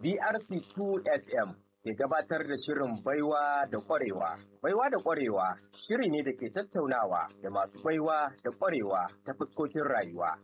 BRC2 FM ke gabatar da shirin baiwa da ƙwarewa. Baiwa da ƙwarewa shiri ne da ke tattaunawa da masu baiwa da ƙwarewa ta fuskokin rayuwa.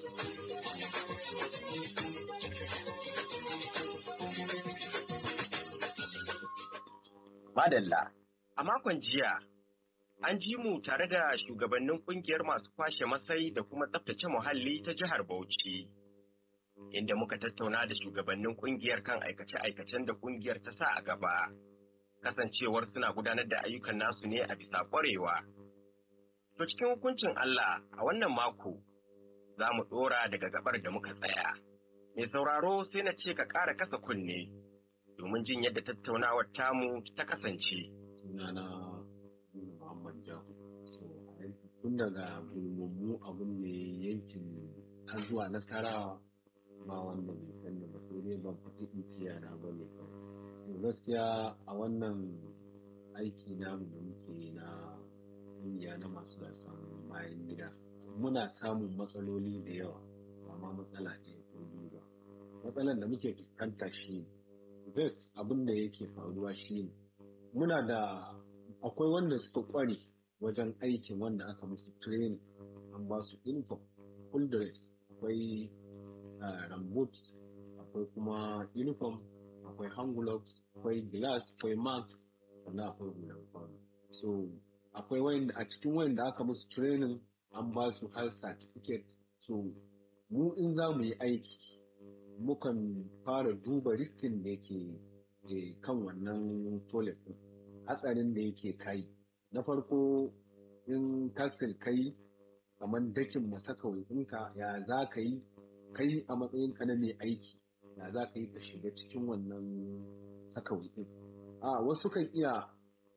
Madalla. A makon jiya, an ji mu tare da shugabannin kungiyar masu kwashe masai da kuma tsaftace muhalli ta jihar Bauchi. Inda muka tattauna da shugabannin kungiyar kan aikace-aikacen da kungiyar ta sa a gaba. Kasancewar suna gudanar da ayyukan nasu ne a bisa ƙwarewa. To cikin hukuncin Allah a wannan mako za mu ɗora daga gabar da muka tsaya. Mai sauraro sai na ce ka ƙara kasa kunne domin jin yadda tattaunawar tamu ta kasance. Sunana Muhammad Jahu. So, tun daga gulmummu abin ne yankin har zuwa nasarawa ba wanda bai san da ba sai dai ban fiti tiyana ba ne So gaskiya a wannan aiki namu da muke na ƙungiya na masu gasan bayan gida muna samun matsaloli da yawa ba ma matsala ɗaya ko biyu ba. Matsalan da muke fuskanta shi ne best abin da yake faruwa shi ne muna da akwai wanda suka kware wajen aikin wanda aka musu training an ba su uniform full dress akwai rambut akwai kuma uniform akwai hand gloves akwai glass akwai mask sannan akwai hular kwano so akwai wayanda a cikin wayanda aka musu training an ba su har certificate so mu in za mu yi aiki mukan fara duba riskin da yake kan wannan toilet din hatsarin da yake kai na farko in kasir kai kamar dakin masakawai ɗinka ya za ka yi kai a matsayin ka na mai aiki ya za ka yi ka shiga cikin wannan sakawai ɗin a wasu kan iya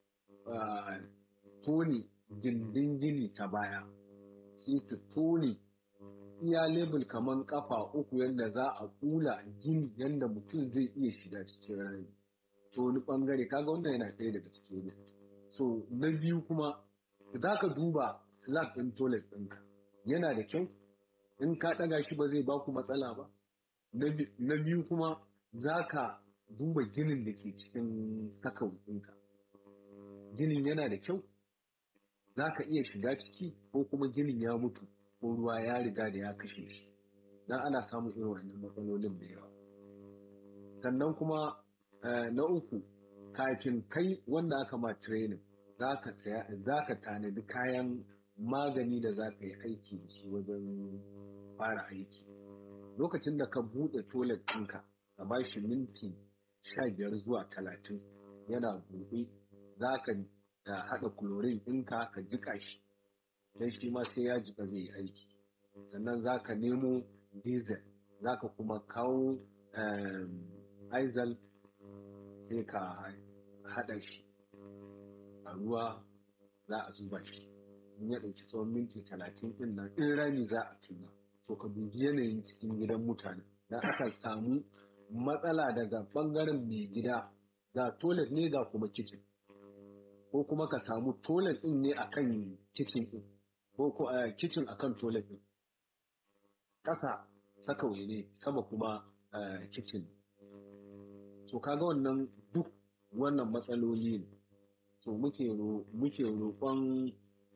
tone gindin gini ta baya sai su tone iya lebur kamar kafa uku yadda za a kula gini yadda mutum zai iya shiga cikin rami to wani bangare kaga wannan yana ɗaya daga cikin risk so na biyu kuma za ka duba slab ɗin toilet ɗinka yana da kyau in ka ɗaga shi ba zai baku matsala ba na biyu kuma za ka duba ginin da ke cikin saka ɗinka ginin yana da kyau za ka iya shiga ciki ko kuma ginin ya mutu ko ruwa ya riga da ya kashe shi dan ana samun irin wannan matsalolin da yawa sannan kuma na uku kafin kai wanda aka ma training za ka saya za ka tanadi kayan magani da za ka yi aiki da shi wajen fara aiki lokacin da ka buɗe toilet ɗinka ka ba shi minti sha biyar zuwa talatin yana buɗe za ka haɗa chlorine ɗinka ka jiƙa shi don shi ma sai ya jika zai yi aiki sannan za ka nemo diesel za ka kuma kawo aizal sai ka haɗa shi a ruwa za a zuba shi in ya ɗauki tsawon minti talatin ɗin nan in rami za a tuna to ka dubi yanayin cikin gidan mutane dan aka samu matsala daga ɓangaren mai gida ga toilet ne ga kuma kicin ko kuma ka samu toilet ɗin ne akan kicin ɗin ko ko a kicin akan toilet ɗin ƙasa sakawai ne sama kuma kicin to kaga wannan duk wannan matsaloli ne to muke muke roƙon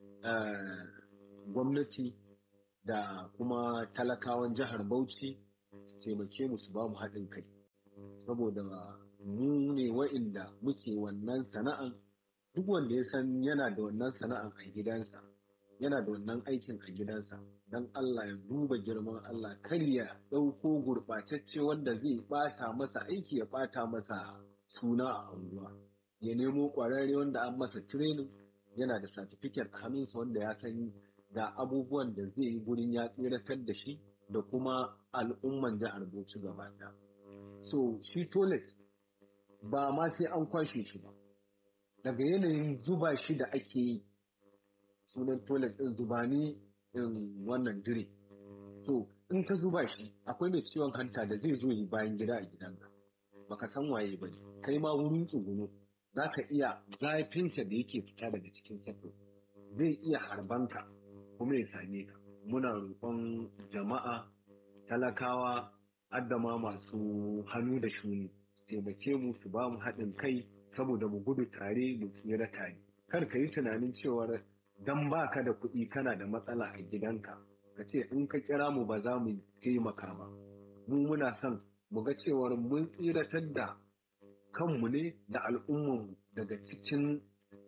gwamnati da kuma talakawan jihar Bauchi su taimake mu su ba mu haɗin kai saboda mu ne wa'inda muke wannan sana'an duk wanda ya san yana da wannan sana'an a gidansa yana da wannan aikin a gidansa don Allah ya duba girman Allah kar ya ɗauko gurɓatacce wanda zai ɓata masa aiki ya ɓata masa suna a unguwa ya nemo ƙwararre wanda an masa training yana da certificate a hannunsa wanda ya san ga abubuwan da zai yi gurin ya tsiratar da shi da kuma al'umman jihar Bauchi gaba ɗaya. So shi toilet ba ma sai an kwashe shi ba. Daga yanayin zuba shi da ake yi sunan toilet ɗin zuba ne in wannan dire. To in ka zuba shi akwai mai ciwon hanta da zai zo yi bayan gida a gidanka. Baka san waye ba ne. Kai ma wurin tsuguno za ka iya zafinsa da yake fita daga cikin sako. Zai iya harbanka kuma ya same ka. Muna roƙon jama'a talakawa addama masu hannu da shuni taimake mu su ba mu haɗin kai saboda mu gudu tare mu tsira tare kar ka yi tunanin cewar dan ba ka da kuɗi kana da matsala a gidanka ka ce in ka kira mu ba za mu taimaka ba mu muna son mu ga cewar mun tsiratar da kanmu ne da al'ummarmu daga cikin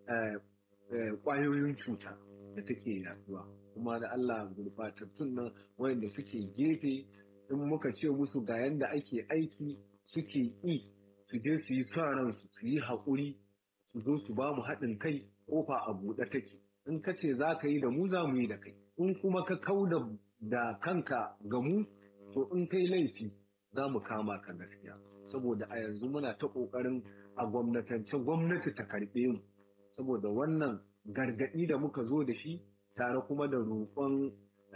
ƙwayoyin cuta da take yaduwa kuma da Allah gurbatattun nan wayanda suke gefe in muka ce musu ga yanda ake aiki suke yi su je su yi sa ransu su yi haƙuri su zo su ba mu haɗin kai ƙofa a buɗe take in ka ce za ka yi da mu za mu yi da kai in kuma ka kau da kanka ga mu to in kai laifi za mu kama ka gaskiya saboda a yanzu muna ta ƙoƙarin a gwamnatance gwamnati ta karɓe mu saboda wannan gargaɗi da muka zo da shi tare kuma da roƙon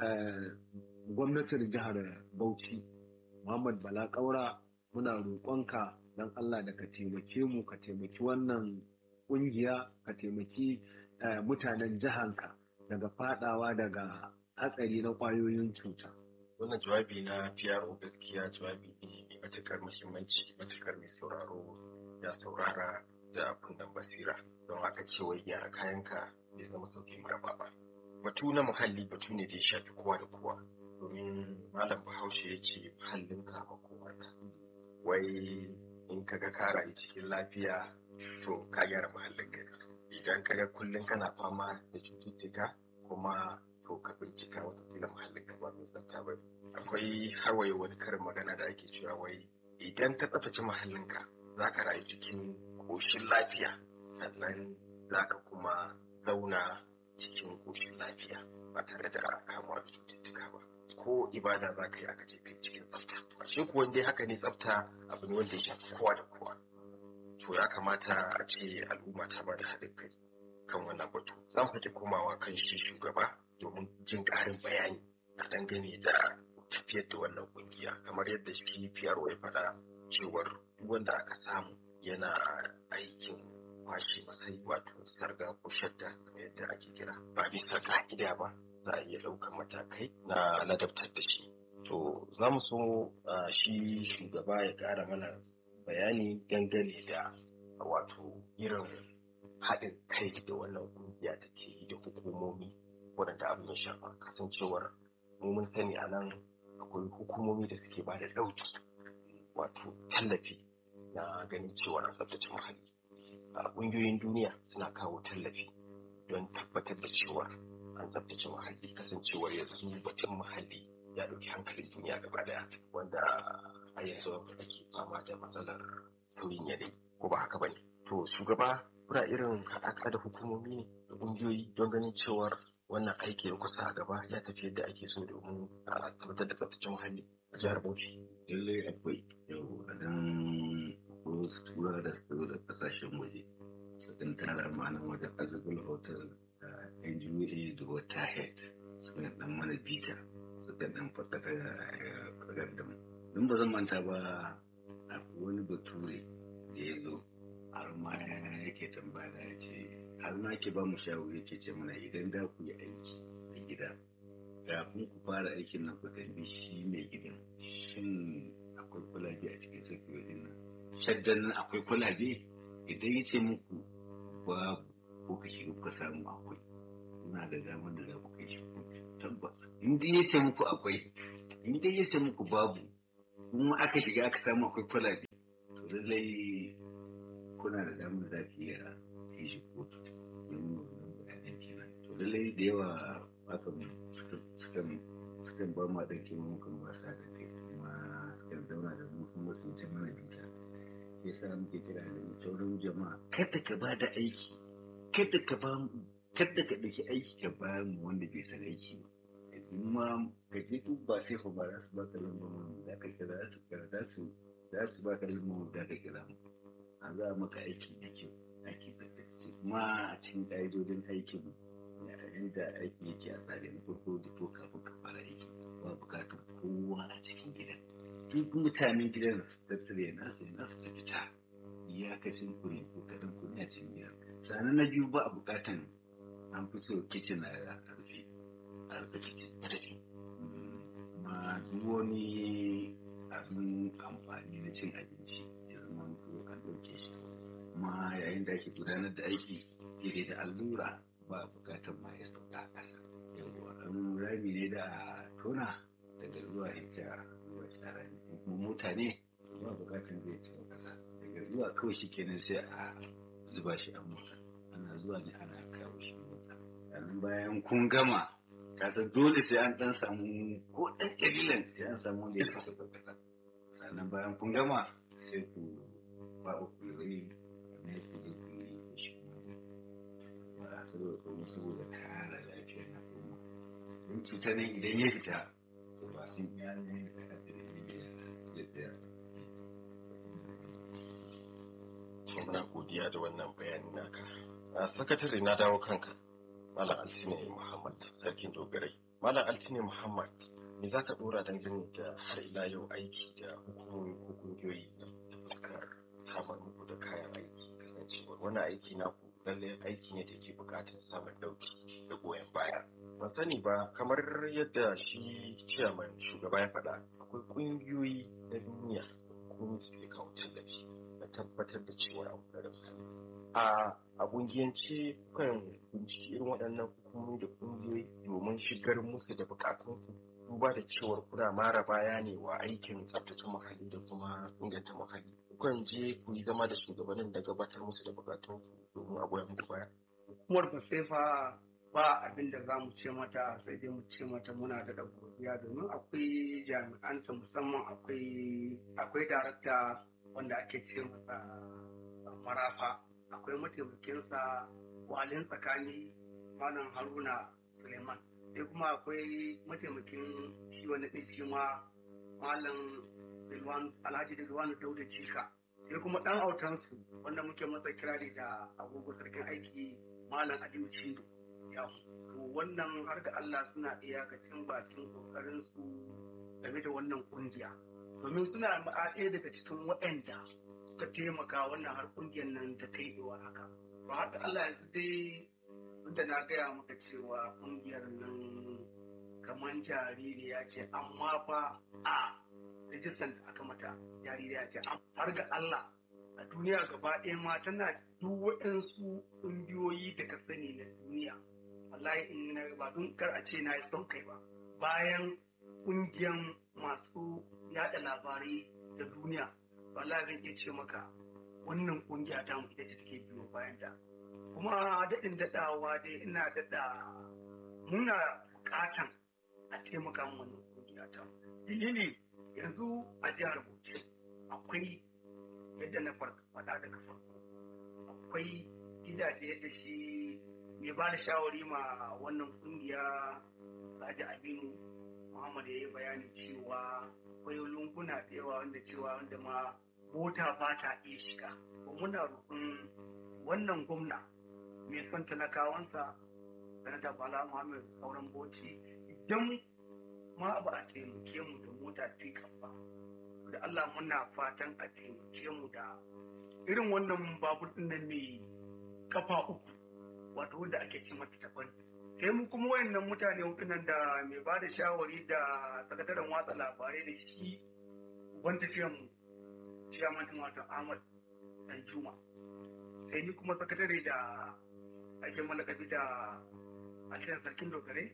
gwamnatin jihar Bauchi Muhammad Bala Ƙaura muna roƙonka don Allah da ka taimake mu ka taimaki wannan ƙungiya ka taimaki mutanen jihanka daga fadawa daga hatsari na ƙwayoyin cuta. Wannan jawabi na PRO gaskiya jawabi ne mai matuƙar muhimmanci matuƙar mai sauraro ya saurara da kunnen basira don aka ce wai gyara kayanka bai zama sauki maraba ba. Batu na muhalli batu ne da ya shafi kowa da kowa domin malam bahaushe ya ce muhallinka makomarka. Wai in kaga ka rayu cikin lafiya to ka gyara muhallinka idan kaga kullum kana fama da cututtuka kuma to ka bincika watakila muhallinka ba mai tsafta ba akwai harwaye wani karin magana da ake cewa wai idan ka tsaftace muhallinka za ka rayu cikin ƙoshin lafiya sannan za ka kuma zauna cikin ƙoshin lafiya ba tare da kamuwa da cututtuka ba ko ibada za ka yi aka ce kai cikin tsafta a shi kuwa dai haka ne tsafta abu ne wanda ya shafi kowa da kowa to ya kamata a ce al'umma ta ba da haɗin kai kan wannan batu za mu sake komawa kan shi shugaba domin jin ƙarin bayani a dangane da tafiyar da wannan ƙungiya kamar yadda shi PRO ya faɗa cewar wanda aka samu yana aikin kwashe masai wato sarga ko shadda kamar yadda ake kira ba bisa ka'ida ba za a iya ɗaukar matakai na ladabtar da shi to za mu so shi shugaba ya ƙara mana bayani dangane da wato irin haɗin kai da wannan ƙungiya take yi da hukumomi waɗanda abin ya shafa kasancewar mun sani a nan akwai hukumomi da suke ba da ɗauki wato tallafi na ganin cewa an tsabtace muhalli a ƙungiyoyin duniya suna kawo tallafi don tabbatar da cewa an tsabtace muhalli kasancewar yanzu batun muhalli ya ɗauki hankalin duniya gaba daya wanda a yanzu ake fama da matsalar sauyin yanayi ko ba haka bane to shugaba kuna irin haɗaka da hukumomi ne da ƙungiyoyi don ganin cewar wannan aiki ya kusa a gaba ya tafi yadda ake so domin a tabbatar da tsaftace muhalli a jihar Bauchi. Lallai akwai yau a nan ko su tura da su da kasashen waje su kan tara ma'anan wajen azabul hotel da NGOA da wata head su kan dan mana bita su kan dan faɗaɗa da mu. Don ba zan manta ba akwai wani bature da ya zo har ma yake tambaya ya ce har ma ke ba mu shawari yake ce mana idan da ku yi aiki a gida kafin ku fara aikin nan ku tambi shi mai gidan shin akwai kulabe a cikin sakiyoyin nan shaddan nan akwai kulabe idan ya ce muku babu ko ka shiga kuka samu akwai kuna da damar da za ku kai shi tabbas in dai ya ce muku akwai in dai ya ce muku babu kuma aka shiga aka samu akwai kulabe to lallai kuna da damar za ki iya kai shi kotu don bayanan kenan to lallai da yawa hakan sukan sukan ba ma ɗan kima mukan ba sa da kai kuma sukan zauna da mu sun wasu ta mana bita ya sa muke kira da sauran jama'a kada ka ba da aiki kada ka ba kada ka ɗauki aiki ka ba mu wanda bai san aiki ba kuma ka je duk ba sai ba za su ba ka lambar da ka kira za su kira za su za su ba ka lambar da ka kira mu a za maka aiki da kyau aiki tsaftace kuma a cikin ƙa'idodin aikin yadda aiki yake a tsare na farko da ko kafin ka fara aiki ba bukatar kowa a cikin gidan duk mutanen gidan su tattare nasu ya nasu ta fita iyakacin ku ne ko kaɗan ku ne a cikin gidan sannan na biyu ba a bukatan an fi so kicin a rufe a rufe kicin madadi ma duk wani abin amfani na cin abinci ya zama an ɗauke shi kuma yayin da ake gudanar da aiki daidai da allura ba bukatar ma ya sauka a ƙasa yawwa an rami ne da tona daga zuwa ita zuwa shara ne kuma mota ne ba bukatar zai ci ƙasa daga zuwa kawai shi kenan sai a zuba shi a mota ana zuwa ne ana kawo shi mota sannan bayan kun gama kasa dole sai an dan samu ko ɗan ƙabilan sai an samu wanda ya kasa ƙasa sannan bayan kun gama sai ku ba ku yi ne ku zo ku yi shi ba saboda kuma saboda kare lafiyar na kuma in cuta ne idan ya fita to ba sun iya ne da kafin da ya tsaya muna godiya da wannan bayani naka a sakatare na dawo kanka malam altine muhammad sarkin dogarai malam altine muhammad me za ka dora dangane da har ila yau aiki da hukumomi ko kungiyoyi da fuskar samar muku da kayan aiki kasancewar wani aiki na ku lalle aiki ne da ke bukatar samun dauki da goyon baya ban sani ba kamar yadda shi ciyaman shugaba ya faɗa akwai kungiyoyi na duniya kuma suke kawo tallafi na tabbatar da cewa abu da hali a a kungiyance kan binciki irin waɗannan hukumomi da kungiyoyi domin shigar musu da bukatunsu duba da cewar kuna mara baya ne wa aikin tsaftace muhalli da kuma inganta muhalli kukan je ku yi zama da shugabannin da gabatar musu da bukatun domin a goya muku baya hukumar fasefa ba abin da za mu ce mata sai dai mu ce mata muna da godiya domin akwai jami'anta musamman akwai akwai darakta wanda ake ce masa marafa akwai mataimakinsa walin tsakani malam haruna suleiman sai kuma akwai mataimakin shi wani ɗin shi ma malam alhaji rilwanu dauda cika sai kuma ɗan autansu wanda muke masa kirari da agogo sarkin aiki malam aliyu cindo ya to wannan har da allah suna iyakacin bakin kokarin su game da wannan kungiya domin suna ɗaya daga cikin waɗanda suka taimaka wannan har kungiyar nan ta kai iwa haka to har da allah yanzu dai da na gaya maka cewa kungiyar nan kamar jaririya ce amma fa a rijistan da aka mata jaririya ce har ga Allah a duniya gaba ɗaya ma tana duk waɗansu ƙungiyoyi da ka sani na duniya wallahi in na ba don kar a ce na yi son kai ba bayan ƙungiyan masu yaɗa labarai da duniya wallahi zan iya ce maka wannan ƙungiya ta mu ita ce take biyo bayan ta kuma daɗin daɗawa dai ina daɗa muna buƙatan a taimaka mu wannan ƙungiya ta dalili yanzu a jihar Bauchi akwai yadda na faɗa daga farko akwai gidaje da shi mai ba da shawari ma wannan ƙungiya Alhaji Aminu Muhammad ya yi bayani cewa akwai lunguna da yawa wanda cewa wanda ma mota ba ta iya shiga ba muna roƙon wannan gwamna mai son talakawansa sanata bala muhammad sauran boci idan ma ba a taimake mu da mota pickup ba da allah muna fatan a taimake mu da irin wannan babur din nan mai kafa uku wato wanda ake ce mata taban sai mu kuma wayannan mutane hudu nan da mai ba da shawari da sakataren watsa labarai da shi ban tafiyan mu ciyaman din wato ahmad dan juma sai ni kuma sakatare da ake malakabi da alhirar sarkin dogare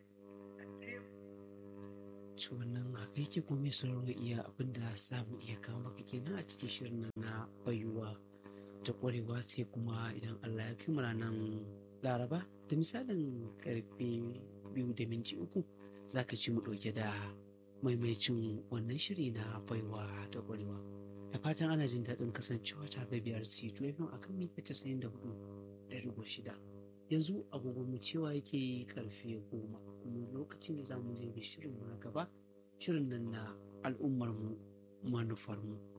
ci wannan haka yake kuma mai sauraro iya abin da za mu iya kawo maka kenan a cikin shirin nan na bayuwa ta kwarewa sai kuma idan Allah ya kai mu ranar laraba da misalin karfe biyu da minti uku za ka ci mu ɗauke da maimaicin wannan shiri na baiwa ta kwarewa da fatan ana jin daɗin kasancewa tare da biyar c2 a kan mita casa'in da hudu da rigo shida yanzu agogon mu cewa yake karfe goma kuma lokacin da za mu je ga shirin na gaba shirin nan na al'ummar mu manufar mu